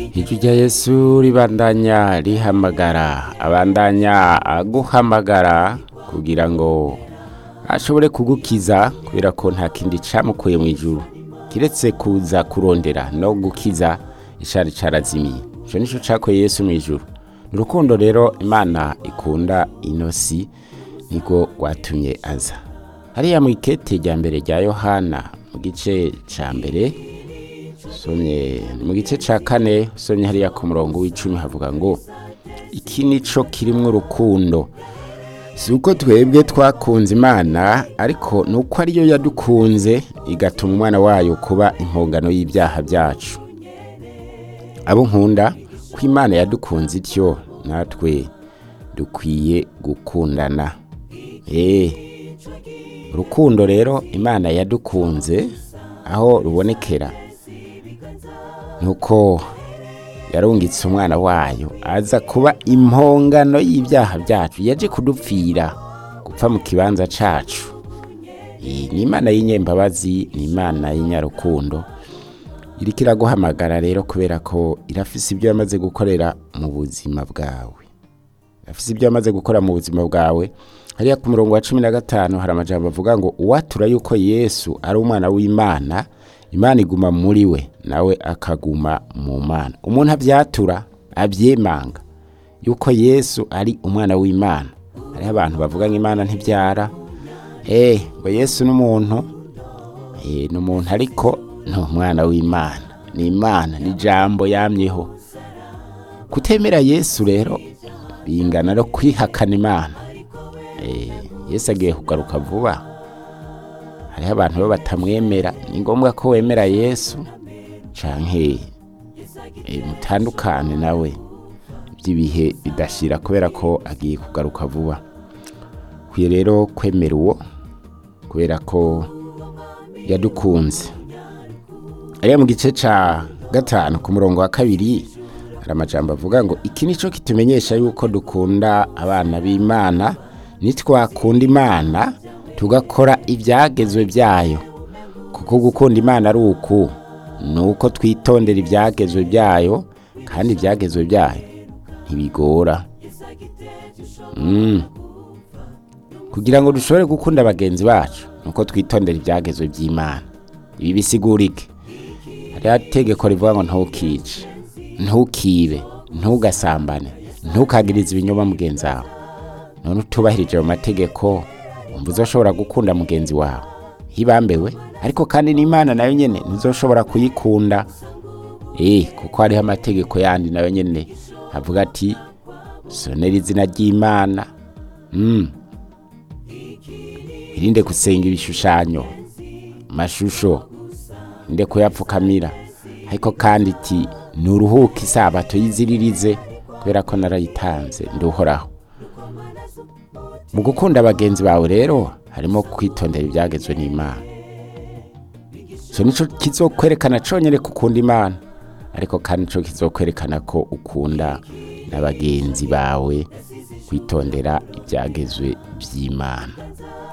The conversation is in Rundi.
ijwi rya yesu ribandanya rihamagara abandanya aguhamagara kugira ngo ashobore kugukiza kubera ko nta kindi camukuye mu ijuru kiretse kuza kurondera no gukiza icari carazimiye ico nico cakoye yesu mu ijuru urukundo rero imana ikunda inosi niko rwatumye aza hariya mu ikete rya mbere rya yohana mu gice ca mbere usomye mu gice ca kane usomye hariya ku murongo w'icumi havuga ngo iki nico kirimwo urukundo si uko twebwe twakunze imana ariko ni uko ariyo yadukunze igatuma umwana wayo kuba impongano y'ibyaha byacu abo nkunda ko imana yadukunze ityo natwe dukwiye gukundana eee urukundo rero imana yadukunze aho rubonekera nuko yarungitse umwana wayo aza kuba impongano y'ibyaha byacu yaje kudupfira gupfa mu kibanza cacu iyi ni imana y'inyembabazi ni imana y'inyarukundo iriko iraguhamagara rero kubera ko irafise ibyo yamaze gukorera mu buzima bwawe irafise ibyo yamaze gukora mu buzima bwawe hariya ku murongo wa cumi na gatanu hari amajambo avuga ngo uwatura yuko yesu ari umwana w'imana imana iguma muri we nawe akaguma mu mana umuntu abyatura abyemanga yuko yesu ari umwana w'imana hariho abantu bavuga ngo imana ntibyara eh ngo yesu n'umuntu eh ni umuntu ariko ni umwana w'imana ni imana ni ijambo yamyeho kutemera yesu rero bingana no kwihakana imana eh yesu agiye kugaruka vuba hariho abantu bo batamwemera ni ngombwa ko wemera yesu canke e, mutandukane nawe by'ibihe bidashira kubera ko agiye kugaruka vuba kwiye rero kwemera uwo kubera ko yadukunze ariya mu gice ca gatanu ku murongo wa kabiri hari amajambo avuga ngo iki nico kitumenyesha yuko dukunda abana b'imana nitwakunda imana tugakora ibyagezwe byayo kuko gukunda imana ari uku ni uko twitondera ibyagezwe byayo kandi ibyagezwe byayo ntibigora kugira ngo dushobore gukunda bagenzi bacu ni uko twitondera ibyagezwe by'imana ibi bisigurike hariho itegeko rivuga ngo ntukice ntukibe ntugasambane ntukagirize ibinyoma mugenzi wawe none utubahirije ayo mategeko wumva uzoshobora gukunda mugenzi wawe hibambewe ariko kandi n'imana nayo nyene ntizoshobora kuyikunda eh kuko hariho amategeko yandi nayo nyene avuga ati sonera izina ry'imana mm. irinde gusenga ibishushanyo mashusho irinde kuyapfukamira ariko kandi iti nuruhuke isabato yiziririze kubera ko narayitanze nduhoraho mu gukunda bagenzi bawe rero harimo kwitondera ibyagezwe n'imana icyo nicyo kizokwerekana cyonyine ko ukunda imana ariko kandi nicyo kizokwerekana ko ukunda na bagenzi bawe kwitondera ibyagezwe by'imana